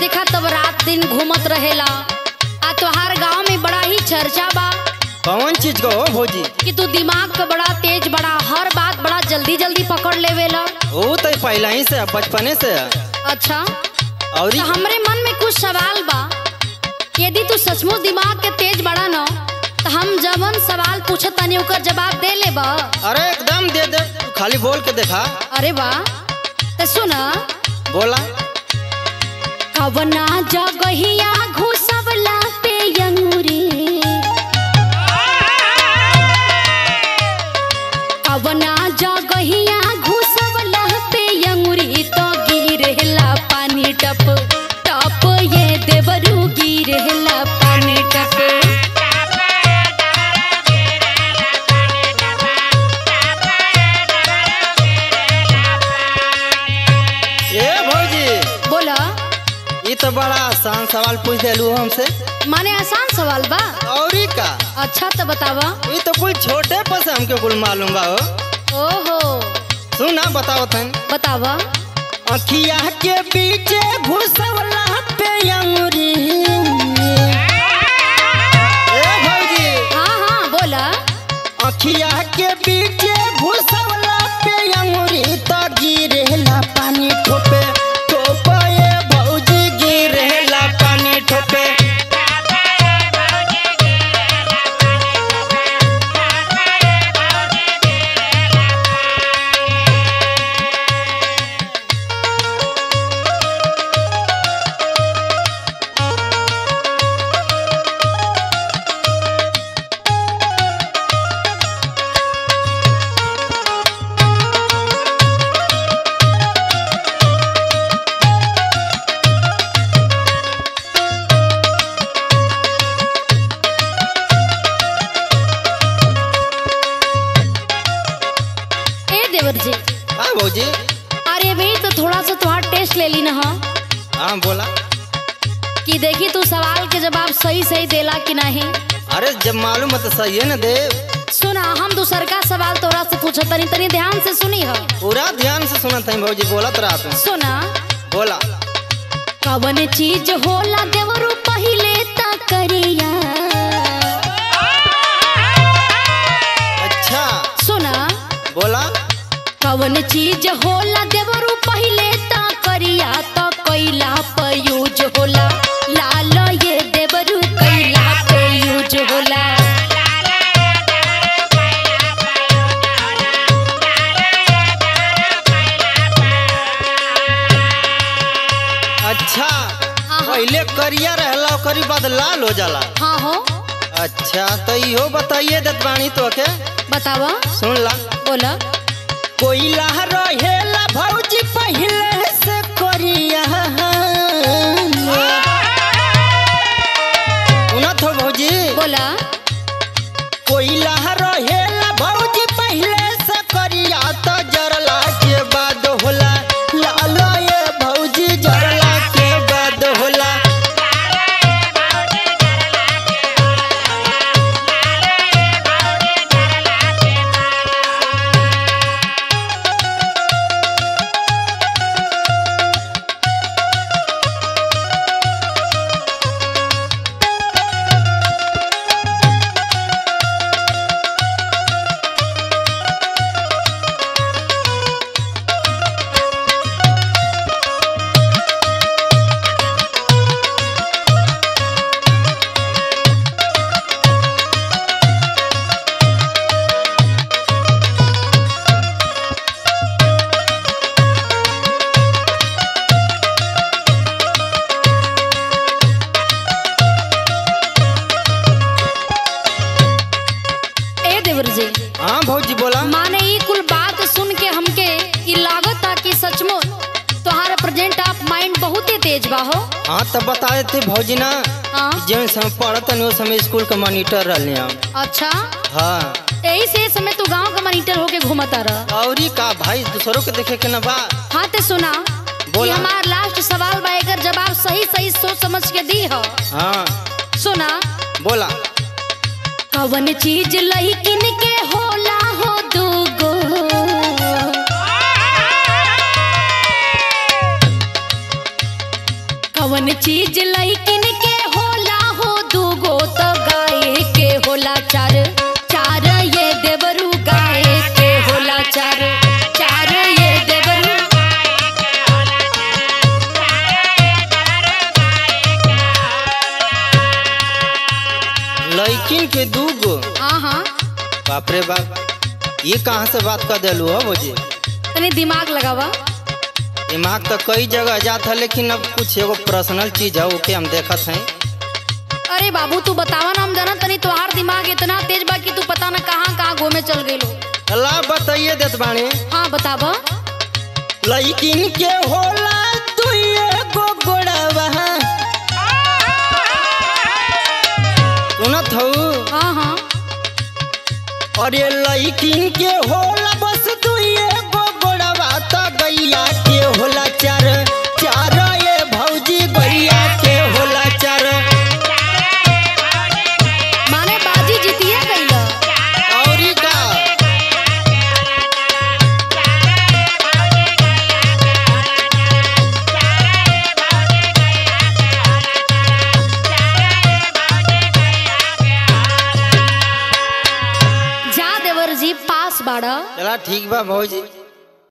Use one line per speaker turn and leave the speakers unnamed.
देखा तब रात दिन घूमत रहेला आ तोहार गांव में बड़ा ही चर्चा बा
कौन चीज को हो भौजी
कि तू दिमाग का बड़ा तेज बड़ा हर बात बड़ा जल्दी जल्दी पकड़ लेवेला
वो तो पहले ही से है, बचपने से है।
अच्छा
और
तो हमरे मन में कुछ सवाल बा यदि तू सचमुच दिमाग के तेज बड़ा न तो हम जवन सवाल पूछत तनी ओकर जवाब दे ले बा
अरे एकदम दे दे तू खाली बोल के देखा
अरे बा तो सुन
बोला
कवना जगहिया घुसवला पे अंगूरी कवना जगहिया घुसवला पे अंगूरी तो गिरेला पानी टप टप ये देवरू गिरेला पानी टप
ए भौजी
बोला
ये तो बड़ा आसान सवाल पूछ दिलू हमसे
माने आसान सवाल बा
और ई का
अच्छा तो बतावा
ये तो कुल छोटे पर से हमके कुल मालूम बा हो
ओहो
सुना बताओ तन
बतावा
अखिया के पीछे घुसवला पे अंगूरी ए भौजी
हाँ हाँ बोला
अखिया के पीछे घुसवला पे अंगूरी तो गिरेला पानी ठोपे ठोपे ए भौजी गिरेला पानी ठोपे
ए देवर जी
हाँ भौजी
अरे भाई तो थोड़ा सा तुम्हारा टेस्ट ले ली ना हाँ
हाँ बोला
कि देखी तू सवाल के जवाब सही सही देला कि नहीं
अरे जब मालूम है तो सही है ना देव
सुना हम दूसर का सवाल तोरा से पूछत तनी तनी ध्यान से सुनी हो
पूरा ध्यान से सुना था भौजी बोलत रहा तू
सुना
बोला
कवन चीज होला देवरू पहिले ता करिया
अच्छा
सुना
बोला
कवन चीज होला देवरू पहिले ता करिया तो कैला पे यूज होला लाल ये देवरू कैला पे यूज होला
अच्छा
हाँ।
पहले करिया रहला ओकरी बाद लाल हो जाला
हाँ हो
अच्छा तो इहो बताइए दत बानी तो के
बतावा
सुन ला
बोला
कोयला रहेला भौजी पहले से करिया उनत हो भौजी
बोला
कोयला रहेला भौजी पहले से करिया तो जरला के बाद होला लाल ये भौजी जरला के बाद होला
ए देवर जी
हाँ भौजी बोला
माने ई कुल बात सुन के हमके ई लागता कि सचमुच तुम्हारा प्रेजेंट ऑफ माइंड बहुत ही तेज बा हो
हाँ तब बता देते भौजी ना
हाँ
जब समय पढ़त नहीं उस समय स्कूल का मॉनिटर रहले हम
अच्छा
हाँ
यही से इस समय तू गांव का मॉनिटर होके घूमता रह
और का भाई दूसरों के देखे के ना बा
हाँ ते सुना कि
बोला।
हमार लास्ट सवाल बा एकर जवाब सही सही सोच समझ के दी हो
हाँ
सुना
बोला
कवन चीज लहिकिन के होला हो दूगो कवन चीज लइकिन के होला हो दूगो तो गाय के होला चार चार ये देवरू गाय के होला चार चार ये देवरू
लड़किन के दू गो
हाँ हाँ
बाप रे बाप ये कहाँ से बात कर दिलू हो मुझे
तनी दिमाग लगावा
दिमाग तो कई जगह जात है लेकिन अब कुछ एगो पर्सनल चीज है ओके हम देखत हैं
अरे बाबू तू बतावा ना हम जाना तनी तोहार दिमाग इतना तेज बा कि तू पता ना कहाँ कहाँ घूमे चल गई लो
अल्लाह बताइए देत बाणी
हाँ बतावा
लड़किन के होला तू एगो गोड़वा सुनत हूँ
हाँ हाँ
अरे लड़किन के होला बस तू एगो गोड़वा त गैया के होला चार चार ये भौजी गैया के होला चार
माने बाजी जीतिए गई
औरी का
जा देवर जी पास बाड़ा
चला ठीक बा भौजी